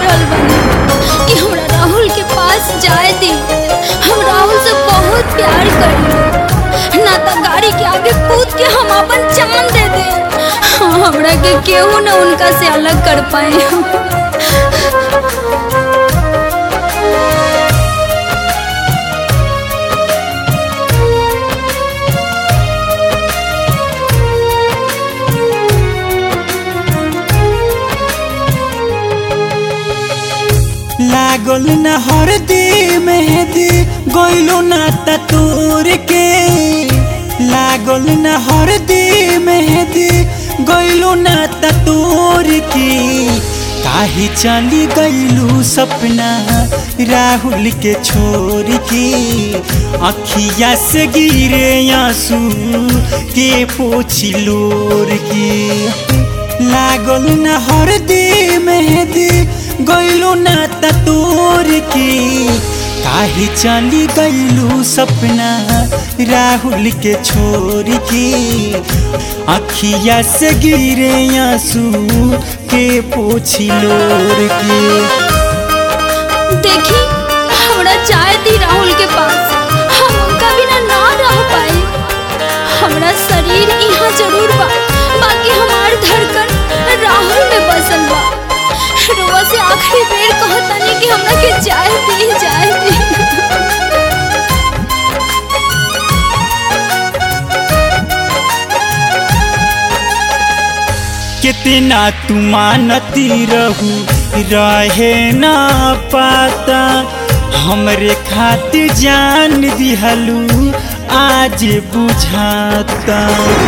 रहल बानी कि हमरा राहुल के पास जाए दी हम राहुल से बहुत प्यार करी ना तो गाड़ी के आगे कूद के हम अपन जान दे दे हमरा के केहू ना उनका से अलग कर पाए लागल न हरदी मेहदी गइलो ना तूर के लागल न हरदी मेहदी गइलो ना तूर के काहे चली गइलू सपना राहुल के छोड़ के अखिया से गिरे आंसू के पोछी लोर के लागल न हरदी मेहदी गइलू ना तोर के काहे चली गइलू सपना राहुल के छोड़ के अखिया से गिरे आंसू के पोछी लोर के देखी हमरा चाय दी राहुल के पास हम उनका बिना ना रह पाए हमरा शरीर यहाँ जरूर बा बाकी हमार धड़कन राहुल में बसल बा रोआ से आखिरी बेर कहतानी कि हमरा के चाय दी चाय दी कितना तू मानती रहू रहे ना पाता हमरे खातिर जान दिहलू आज बुझाता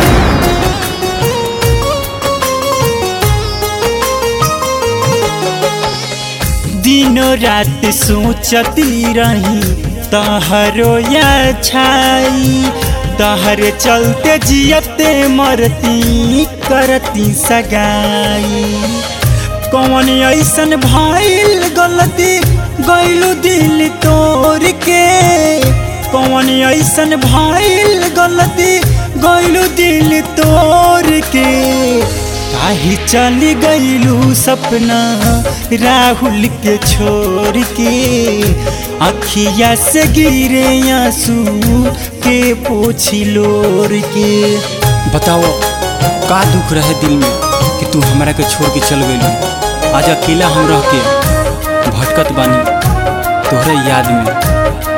दिनों रात सोचती रही तहरो या छाई तहर चलते जियते मरती करती सगाई कौन ऐसन भइल गलती गइलू दिल तोड़ के कौन ऐसन भइल गलती गइलू दिल तोड़ के काहे चली गइलू सपना राहुल के छोड़ के अखिया से गिरे आंसू के पोछी लोर के बताओ का दुख रहे दिल में कि तू हमरा के छोड़ के चल गइलू आज अकेला हम रह के भटकत बानी तोहरे याद में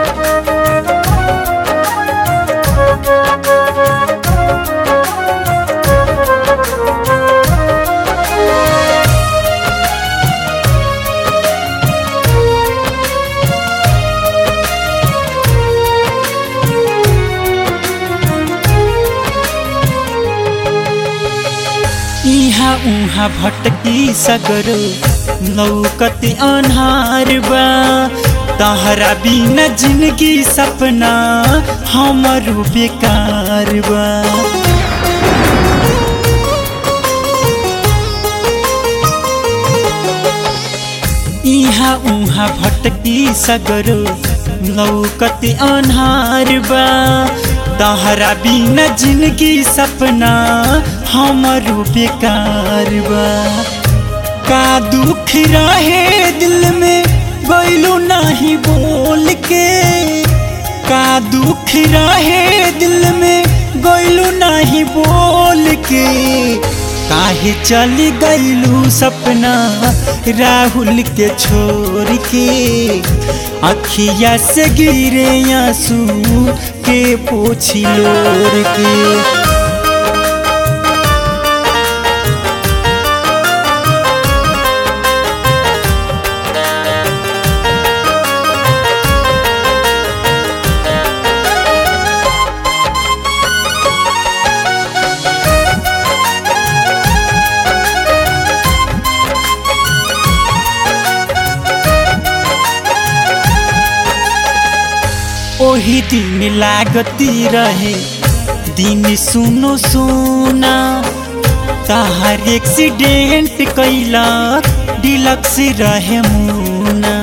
इहाँ उहाँ भटकी सगर लौकत अन्हार बा तहरा बिना जिंदगी सपना हमरो बेकार बा इहाँ उहाँ भटकी सगर लौकत अन्हार बा तहरा बिना जिंदगी सपना हमरो बेकार बा का दुख रहे दिल में गइलू नहीं बोल के का दुख रहे दिल में गइलू नहीं बोल के काहे चली गइलू सपना राहुल के छोड़ के अखिया से गिरे आंसू के पोछी लोर के ओही दिन लागती रहे दिन सुनो सोना तहार एक्सीडेंट कैला डिलक्स रहे मुना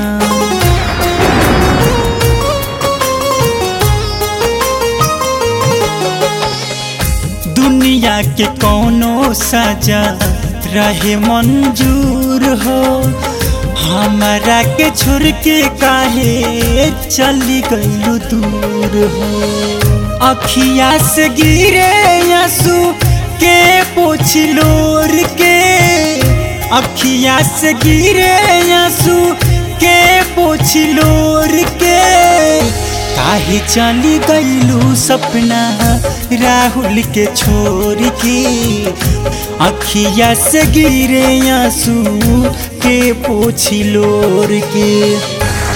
दुनिया के कौनो सजा रहे मंजूर हो हमारा के छोड़ के काहे चली गईलू दूर हो अखिया से गिरे आंसू के पोछ लोर के अखिया से गिरे आंसू के पोछ लोर के काहे चली गईलू सपना राहुल के छोड़ के अखिया से गिरे आंसू के पोछ लोर के